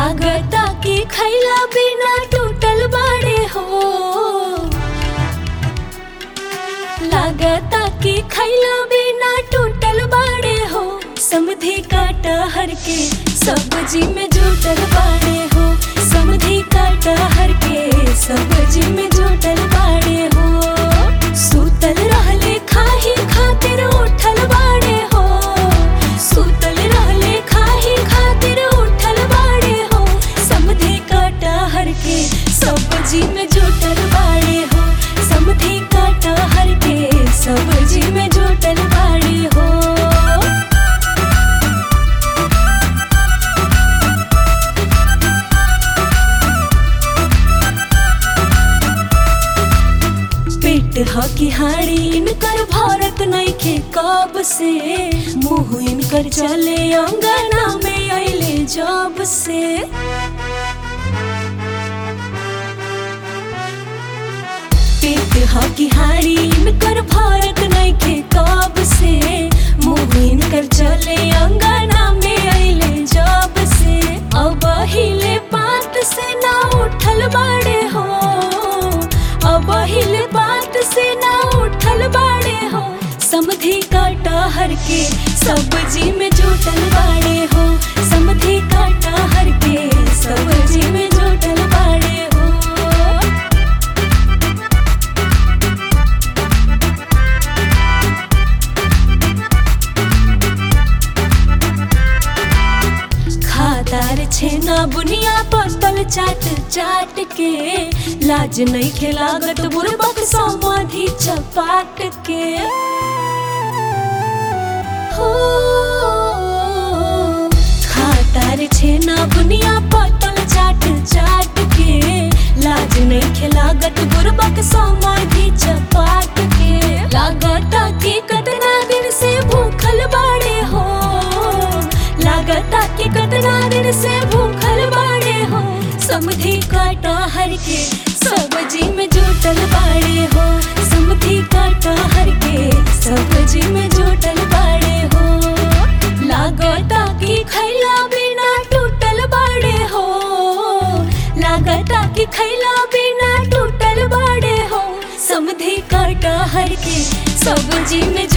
लागता कि खैला बिना टूटल बाड़े हो लागता कि खैला बिना टूटल बाड़े हो समधी काटा हर के सब्जी में जुटल बाड़े हो समधी काटा हर के सब्जी में जुटल बाड़े हो सुतल रहले खाही खातिर उठल बाड़े हो सुतल रहले खाही खातिर उठल बाड़े हो समधी काटा हर के सब्जी में जुटल बाड़े हो समधी काटा हर के सब्जी में जुटल बाड़े हो पेट हकी हाड़ी इनकर भारत नइखे कब से मुंह इनकर चले अंगना में अइले जब से पेट हकी हाड़ी इनकर भारत नइखे कब से मुंह इनकर चले अंगना में अइले जब से अब हिले बात से ना उठल बाड़े हो अब हिले बात से ना उठल बाड़े हो समधी काटा हर के सब्जी में जुटल बाड़े हो समधी काटा हर के सब्जी में जुटल बाड़े हो खादार छेना बुनिया पतल चाट चाट के लाज नहीं खेलागत बुरबक समाधि चपाट के हो खादार छेना बुनिया पतल चाट चाट के लाज नहीं खेलागत बुरबक समाधि चपाट के लागता कि कतना दिन से भूखल बाड़े हो लागता कि कतना दिन से भूखल बाड़े हो समधी काटा हर के सब्जी में जुटल बाड़े हो समधी काटा हर के सब्जी में जुटल बाड़े हो लागता कि खैला बिना टूटल बाड़े हो लागता कि खैला बिना टूटल बाड़े हो समधी काटा हर के सब्जी में